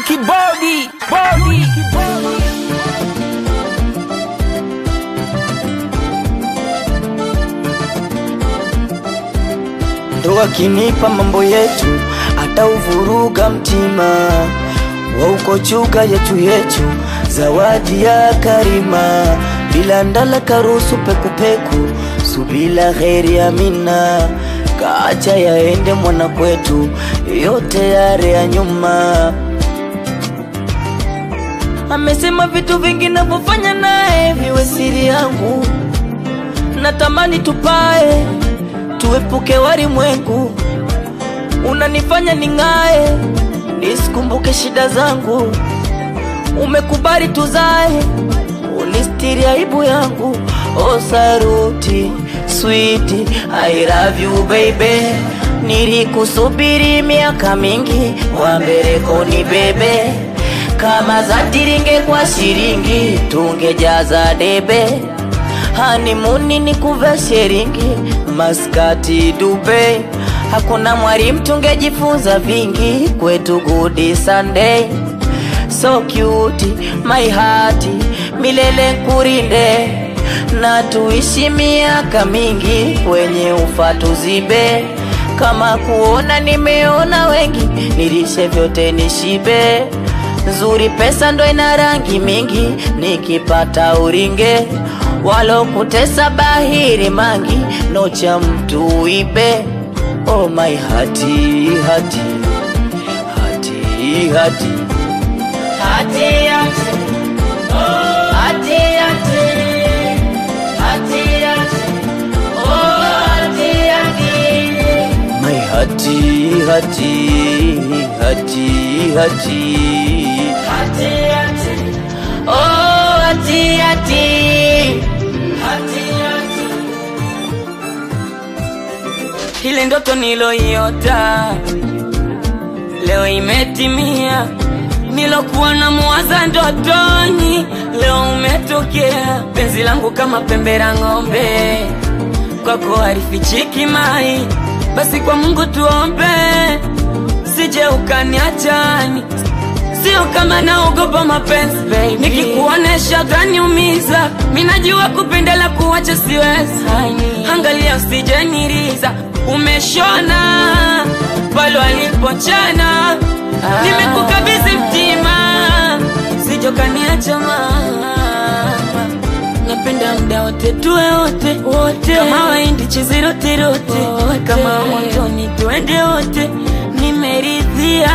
kibodi bodi ndo akinipa mambo yetu atauvuruga mtima wa uko chuga yetu yetu zawadi ya karima bila ndala karusu pekupeku subila heri amina kaacha yaende mwana kwetu yote yare ya nyuma amesema vitu vingi navyofanya naye viwe siri yangu natamani tupae tuepuke walimwengu unanifanya ning'ae nisikumbuke shida zangu umekubali tuzae unistiri aibu yangu o saruti switi I love you baby nilikusubiri miaka mingi wambeleko ni bebe kama za tiringe kwa shiringi tungejaza debe hanimuni ni kuva sheringi maskati Dubai hakuna mwalimu tungejifunza vingi kwetu good Sunday so cute my heart milele kurinde na tuishi miaka mingi kwenye ufa tuzibe kama kuona nimeona wengi nilishe vyote nishibe nzuri pesa ndo ina rangi mingi nikipata uringe walokutesa bahiri mangi nocha mtu ibe oh my hati hati hati hati hati hati oh hati hati hati hati oh hati hati my hati hati hati hati hati hati oh hati hati hati hati ile ndoto niloiota leo imetimia nilokuwa na muwaza ndotoni leo umetokea penzi langu kama pembe la ng'ombe kwako halifichiki mai basi kwa mungu tuombe sije ukaniachani sio kama naogopa mapenzi baby. nikikuonesha utaniumiza minajua kupendela kuwacha siwezi angalia usijeniriza umeshona palo alipochana nimekukabidhi mtima sijokaniacha mama napenda mda wote tuwe wote wote kama waindi chizirotirote kama motoni tuende wote nimeridhia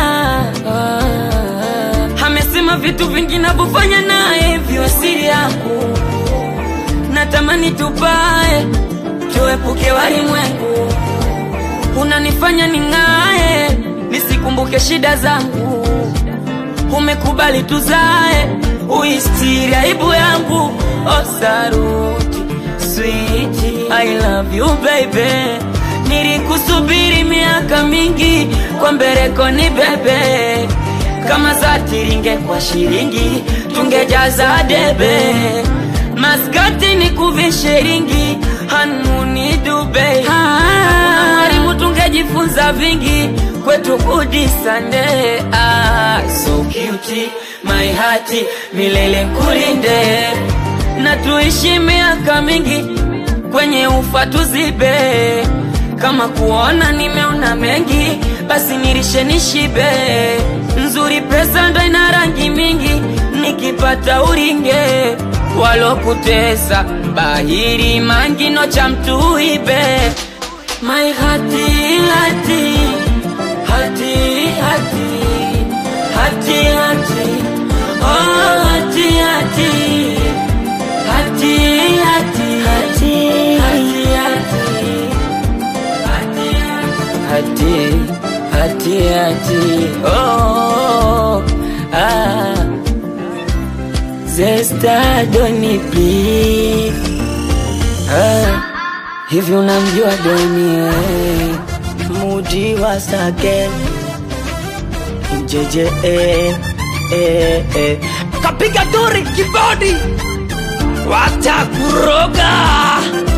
amesema vitu vingi navyofanya naye vyo siri yangu natamani tupae tuepuke walimwengu unanifanya ning'ae nisikumbuke shida zangu umekubali tuzae uistiri aibu yangu osaruti switi I love you baby nilikusubiri miaka mingi kwa mbereko ni bebe kama za tiringe kwa shilingi tungejaza debe maskati ni kuvishiringi hanuni dube harimu tungejifunza vingi kwetu kudisande ah, so cute my heart milele kulinde na tuishi miaka mingi kwenye ufa tuzibe kama kuona nimeona mengi basi nirishe nishibe nzuri pesa ndo ina rangi mingi nikipata uringe walokutesa bahiri mangino cha mtu ibe my hati hati hati hati hati hati oh hati hati hati hati hati hati hati hati hati oh ah Zesta Doni please ah, hivi unamjua Doni eh? mudi wa sake jeje eh, eh, eh. kapiga duri kibodi watakuroga